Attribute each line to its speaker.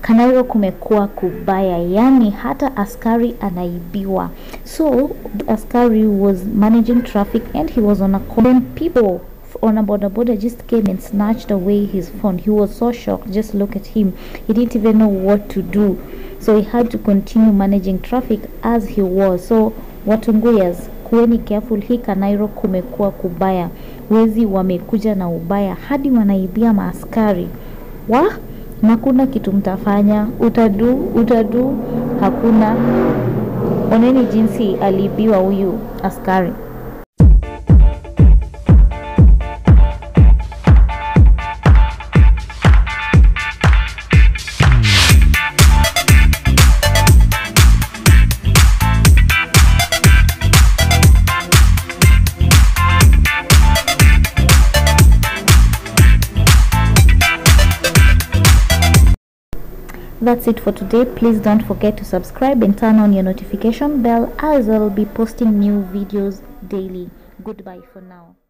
Speaker 1: Kanairo kumekuwa kubaya, yani hata askari anaibiwa. So askari was managing traffic and he was on a call. Then people on a border border just came and snatched away his phone. He was so shocked. Just look at him. He didn't even know what to do. So he had to continue managing traffic as he was. So Watunguyas, kuweni careful. Hii Kanairo kumekuwa kubaya, wezi wamekuja na ubaya hadi wanaibia maaskari wa na kuna kitu mtafanya, utadu utadu, hakuna. Oneni jinsi aliibiwa huyu askari. That's it for today. Please don't forget to subscribe and turn on your notification bell as I'll be posting new videos daily. Goodbye for now.